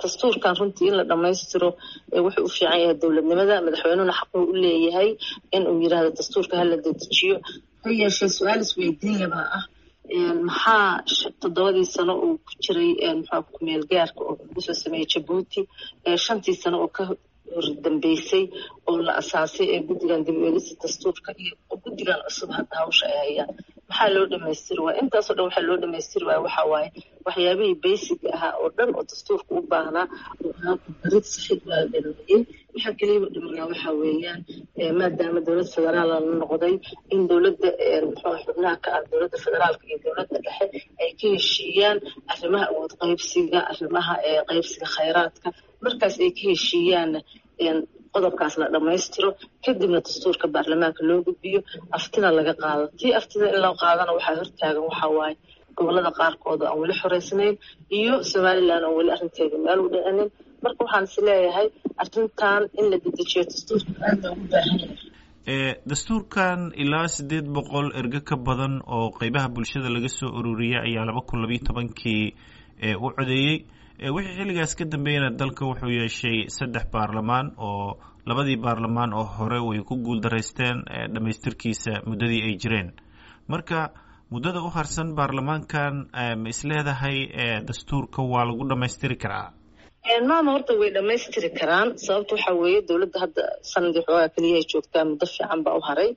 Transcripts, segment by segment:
dastuurkan runtii in la dhammaystiro wuxuu u fiican yahay dowladnimada madaxweynuhuna xaquu u leeyahay in uu yidhaahdo dastuurka hala dedejiyo ha yeeshee su-aal isweydiinyabaa ah maxaa toddobadii sano uu ku jiray muxua kumeel gaarka oo lagu soo sameeyey jabuuti shantii sano oo ka hordambeysay oo la asaasay ee guddigan dib u eegista dastuurka iyo guddigan cusub hadda hawsha ay hayaan maxaa loo dhamaystiri waaya intaasoo dhan waxaa loo dhamaystiri waaya waxaa waaye waxyaabihii basic ahaa oo dhan oo dastuurka u baahnaa oo ahaa barid saxid waa dhameeyey waxaa keliya dhimanaa waxaa weeyaan maadaama dowlad federaal la noqday in dowladda muxuu xubnaha ka ah dowladda federaalka iyo dowladda dhexe ay ka heshiiyaan arrimaha awood qaybsiga arrimaha qaybsiga khayraadka markaas ay ka heshiiyaan qodobkaas la dhammaystiro kadibna dastuurka baarlamaanka loo gudbiyo aftina laga qaado tii aftida in loo qaadana waxaa hortaagan waxaa waaye gobolada qaarkood aan weli xoreysnayn iyo somalilan oo weli arrinteeda meel u dhicinin marka waxaan is leeyahay arrintan in la dedejiyo dastuurka aad loogu baahan yahay dastuurkan ilaa siddeed boqol erge ka badan oo qeybaha bulshada laga soo ururiyay ayaa laba kun labayo tobankii u codeeyey wixii xilligaas ka dambeeyana dalka wuxuu yeeshay saddex baarlamaan oo labadii baarlamaan oo hore way ku guuldaraysteen dhammaystirkiisa muddadii ay jireen marka muddada u harsan baarlamaankan ma isleedahay dastuurka waa lagu dhammaystiri karaa maama horta way dhammaystiri karaan sababta waxaa weeye dowladda hadda sanadii xoogaa keliya ay joogtaa muddo fiican baa u haray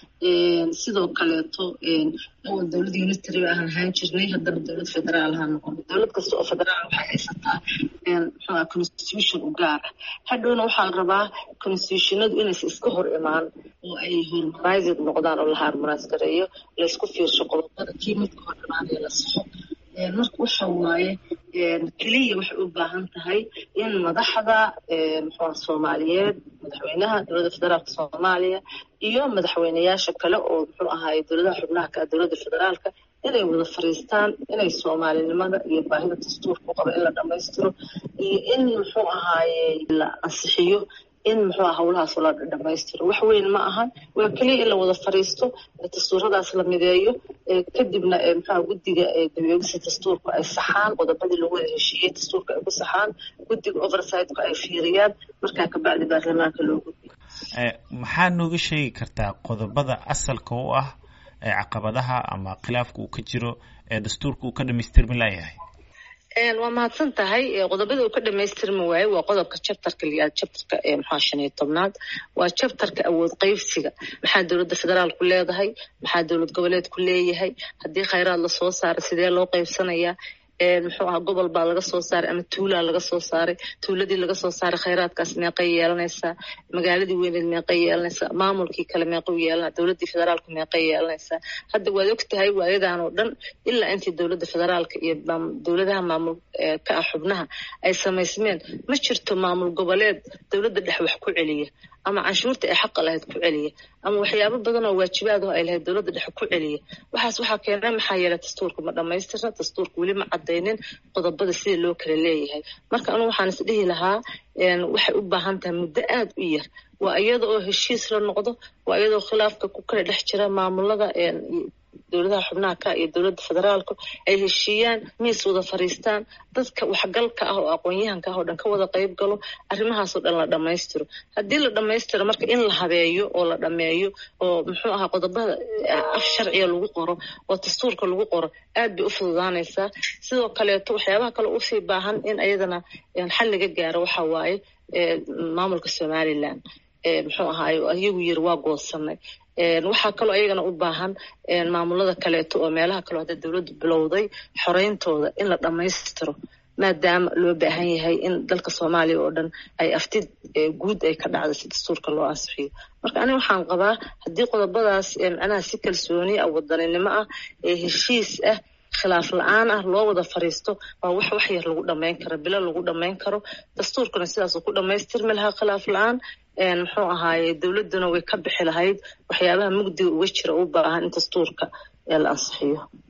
sidoo kaleeto awal dowlad unitary ba ahaan ahaan jirnay haddana dowlad federaal ahaan noqon dowlad kasta oo federaal waxay haysataa muxuuha constitution u gaar ah hadhowna waxaa la rabaa constitutionadu inaysa iska hor imaan oo ay harmonized noqdaan oo la harmonize gareeyo laysku fiirsho qodobada kii midka hor imaanaya la saxo marka waxa waaye keliya waxay u baahan tahay in madaxda muxua soomaaliyeed madaxweynaha dowladda federaalka soomaaliya iyo madaxweyneyaasha kale oo muxuu ahaaye dowladaha xubnaha ka dowladda federaalka inay wada fariistaan inay soomaalinimada iyo baahida dastuurka u qaba in la dhammaystiro iyo in muxuu ahaaye la ansixiyo in muxuu aha howlahaas la dhammaystiro wax weyn ma ahan waa keliya in la wada fariisto dastuuradaas la mideeyo kadibna muxuha guddiga dabeegisa dastuurka ay saxaan qodobadii lagu wada heshiiyey dastuurka ay ku saxaan guddiga oversightka ay fiiriyaan markaa kabacdi baarlamaanka loo gudbiyo maxaa nooga sheegi kartaa qodobada asalka u ah caqabadaha ama khilaafka uu ka jiro ee dastuurka uu ka dhamaystirmi layahay waa mahadsan tahay qodobada uu ka dhamaystirmi waayo waa qodobka chapterka liyaad chapterka maxaa shan iyo tobnaad waa chapterka awood qaybsiga maxaa dowladda federaalku leedahay maxaa dowlad goboleedku leeyahay haddii khayraad lasoo saaray sidee loo qaybsanayaa muxuu aha gobol baa laga soo saaray ama tuulaa laga soo saaray tuuladii laga soo saaray khayraadkaas meeqay yeelanaysaa magaaladii weyneed meeqay yeelanaysaa maamulkii kale meequu yeelana dowladdii federaalku meeqay yeelanaysaa hadda waad og tahay waayadan oo dhan ilaa intii dowladda federaalka iyo dowladaha maamul ka ah xubnaha ay samaysmeen ma jirto maamul goboleed dowladda dhex wax ku celiya ama canshuurta ay xaqa lahayd ku celiya ama waxyaabo badan oo waajibaadaho ay lahayd dowladda dhexe ku celiya waxaas waxaa keena maxaa yeelay dastuurka ma dhammaystirna dastuurka weli ma cadaynin qodobada sida loo kala leeyahay marka anugu waxaan is dhihi lahaa waxay u baahan tahay muddo aada u yar waa iyada oo heshiis la noqdo waa iyadoo khilaafka ku kala dhex jira maamulada dowladaha xubnaha ka iyo dowladda federaalku ay heshiiyaan miis wada fariistaan dadka waxgalka ah oo aqoon-yahanka ah oo dhan ka wada qayb galo arrimahaasoo dhan la dhammaystiro haddii la dhammaystiro marka in la habeeyo oo la dhameeyo oo muxuu ahaa qodobada af sharciga lagu qoro oo dastuurka lagu qoro aad bay u fududaanaysaa sidoo kaleeto waxyaabaha kale usii baahan in ayadana xal laga gaaro waxa waaye maamulka somalilan muxuu ahaaye iyagu yiri waa goosanay waxaa kaloo ayagana u baahan maamulada kaleeto oo meelaha kaleo hadda dowladdu bilowday xoreyntooda in la dhammaystiro maadaama loo baahan yahay in dalka soomaaliya oo dhan ay aftid guud ay ka dhacda si dastuurka loo ansixiyo marka aniga waxaan qabaa haddii qodobadaas macnaha si kalsooni ah wadaninimo ah ee heshiis ah khilaaf la-aan ah loo wada fariisto waa wax wax yar lagu dhamayn karo bilo lagu dhamayn karo dastuurkuna sidaasuu ku dhamaystirmi lahaa khilaaf la-aan muxuu ahaaye dowladduna way ka bixi lahayd waxyaabaha mugdiga uga jira u baahan in dastuurka la ansixiyo